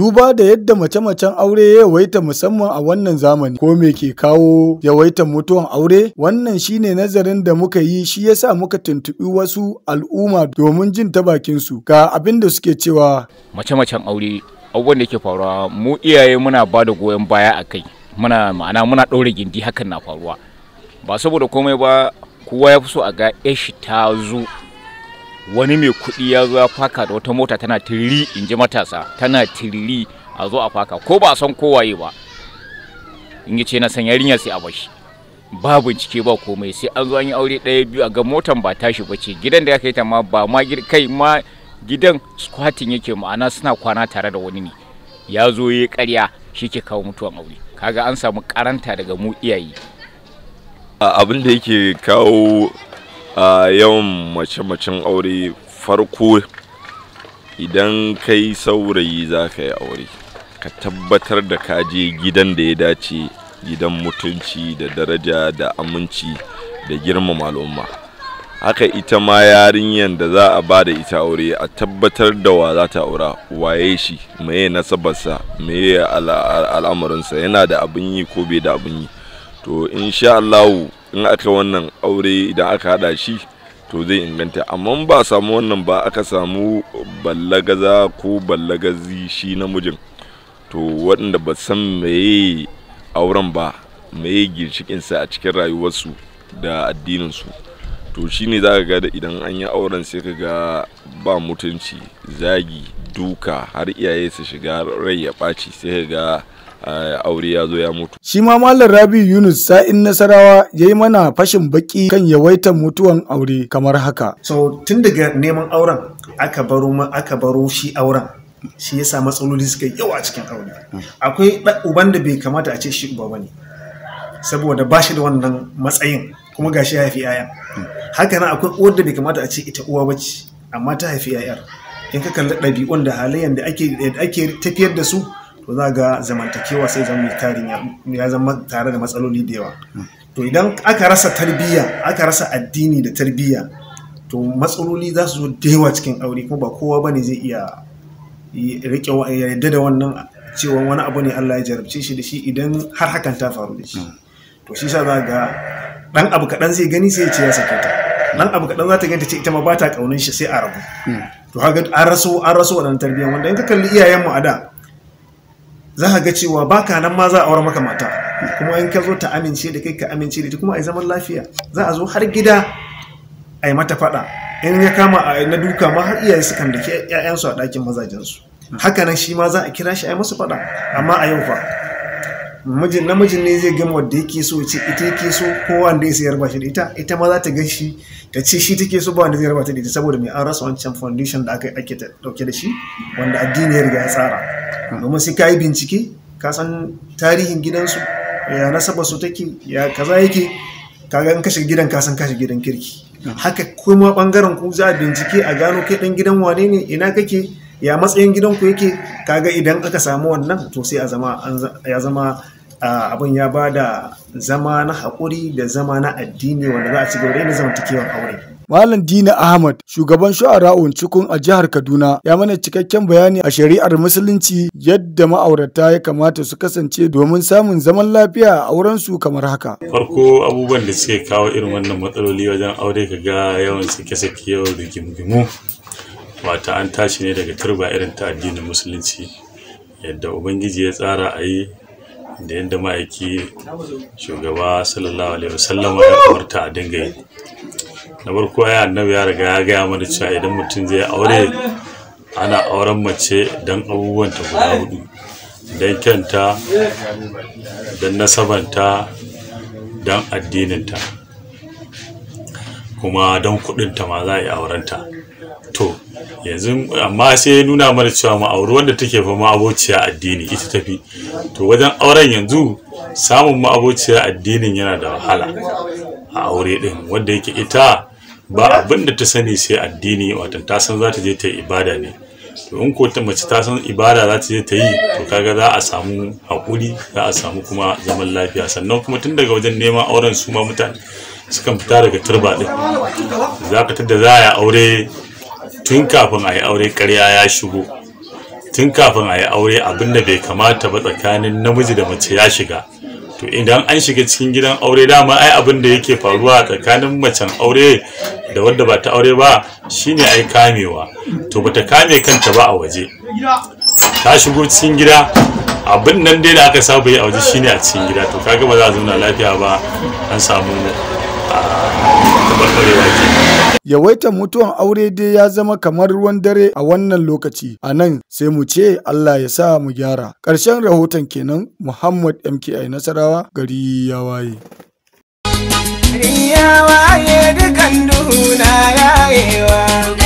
Duba da yadda mace-macen aure ya yawaita musamman a wannan zamani ko me ke kawo yawaitar mutuwan aure? Wannan shine nazarin da muka yi shi yasa muka tuntuɓi wasu al'umma domin jin ta bakin su ga abin da suke cewa. Mace-macen aure abubuwan da ke faruwa mu iyaye muna ba da goyon baya a kai muna ma'ana muna ɗaure gindi hakan na faruwa ba saboda komai ba kowa ya fi so a ga yashi ta zo wani mai kuɗi ya zo ya faka da wata mota tana tiriri in ji matasa tana tiriri a zo a faka ko ba a san kowaye ba in yi ce na san yarinya sai a bashi ba bincike ba komai sai an zo an yi aure ɗaya biyu a ga motan ba tashi ba ce gidan da ya kai ta ma ba ma kai ma gidan squatting yake ma'ana suna kwana tare da wani ne ya zo ya karya shi ke kawo mutuwan aure kaga an samu karanta daga mu iyaye abin da yake kawo a yawan mace-macen aure farko idan kai saurayi za ka yi aure ka tabbatar da ka je gidan da ya dace gidan mutunci da daraja da aminci da girmama al'umma haka ita ma yarinyar da za a ba da ita aure a tabbatar da wa za ta aura waye shi meye nasabarsa meye al'amarinsa yana da abin yi ko bai da abin yi to insha Allah in aka wannan aure idan aka hada shi to zai inganta amma ba samu wannan ba aka samu ballagaza ko ballagazi shi namijin to waɗanda ba san meye auren ba meye ginshikinsa a cikin rayuwarsu da addininsu to shine za ka ga da idan an yi auren sai ka ga ba mutunci zagi duka har iyaye su shiga rai ya ɓaci sai ka ga aure ya zo ya mutu. Shi ma Malam Rabi Yunus sa'in Nasarawa ya yi mana fashin baki kan yawaitar mutuwan aure kamar haka. So tun daga neman auren aka baro aka baro shi auren shi yasa matsaloli suka yawa cikin aure. Akwai uban da bai kamata a ce shi uba bane saboda ba shi da wannan matsayin kuma gashi ya haifi 'ya'ya. Haka nan akwai uwar da bai kamata a ce ita uwa bace amma ta haifi 'ya'yar. In ka kalli ɗabi'un da halayen da ake tafiyar da su to za ga zamantakewa sai zama mai tarin ya zama tare da matsaloli da yawa to idan aka rasa tarbiyya aka rasa addini da tarbiyya to matsaloli za su zo da yawa cikin aure kuma ba kowa bane zai iya rike yadda da wannan cewa wani abu ne Allah ya jarabce shi da shi idan har hakan ta faru da shi to shi sa za ga dan abu kaɗan zai gani sai ya ce ya sake ta dan abu kaɗan za ta ganta ce ita ma ba ta ƙaunin shi sai a rabu to haka an raso an raso wannan tarbiyyar wanda in ka kalli iyayenmu a da za ka ga cewa baka nan ma za a aure maka mata kuma in ka zo ta amince da kai ka amince da ita kuma a yi zaman lafiya za a zo har gida a yi mata faɗa in ya kama a na duka ma har iyaye sukan da ke ƴaƴansu a ɗakin mazajensu haka nan shi ma za a kira shi a yi musu faɗa amma a yau fa mijin namijin ne zai gama wanda yake so ce ita yake so ko wanda ya sayar ba shi da ita ita ma za ta gan shi ta ce shi take so ba wanda zai raba ta da ita saboda mai an rasa wancan foundation da aka ake dauke da shi wanda addini ya riga ya tsara domin sai ka yi bincike ka san tarihin gidansu ya nasaba su take ya kaza yake kaga in kashe gidan ka san kashe gidan kirki haka kuma bangaren ku za a bincike a gano kai dan gidan wane ne ina kake ya matsayin gidan ku yake kaga idan aka samu wannan to sai a zama ya zama abin ya ba da zama na haƙuri da zama na addini wanda za a ci gaba da zamantakewar aure Malam Dina Ahmad, shugaban shu'ara'un cikun a jihar Kaduna, ya mana cikakken bayani a shari'ar Musulunci yadda ma'aurata ya kamata su kasance domin samun zaman lafiya a aurensu kamar haka. Farko abubuwan da suke kawo irin wannan matsaloli wajen aure ka ga yawan sake-sake yawan rigimu wata an tashi ne daga turba irin ta addinin Musulunci yadda Ubangiji ya tsara a yi da yadda ma'aiki shugaba sallallahu alaihi wasallama ya umarta a dinga yi. na farko ya annabi ya riga ya gaya mana cewa idan mutum zai aure ana auren mace don abubuwan ta guda hudu don kyanta don nasabanta don addininta kuma don kudinta ma za a yi aurenta to yanzu amma sai ya nuna mana cewa ma'auri wanda take fa ma'abociya addini ita tafi to wajen auren yanzu samun ma'abociya addinin yana da wahala a aure din wanda yake ita ba abin da ta sani sai addini watan ta san za ta je ta yi ibada ne to in ko ta mace ta san ibada za ta je ta yi to kaga za a samu haƙuri za a samu kuma zaman lafiya sannan kuma tun daga wajen neman auren su ma mutane sukan fita daga turba din za ka tada za a yi aure tun kafin a yi aure karya ya shigo tun kafin a yi aure abin da bai kamata ba tsakanin namiji da mace ya shiga to idan an shiga cikin gidan aure dama ai abin da yake faruwa tsakanin macen aure da wadda ba ta aure ba shine ai kamewa to bata kame kanta ba a waje ta shigo cikin gida abin nan dai da aka saba yi a waje shine a cikin gida to kaga ba za a zauna lafiya ba an samu tabarbarewa ke Yawaitar mutuwan aure dai ya zama kamar ruwan dare a wannan lokaci. A nan sai mu ce Allah ya sa mu gyara. Ƙarshen rahoton kenan Muhammad MKI Nasarawa gari ya waye. Gari ya waye dukan duhu na yayewa.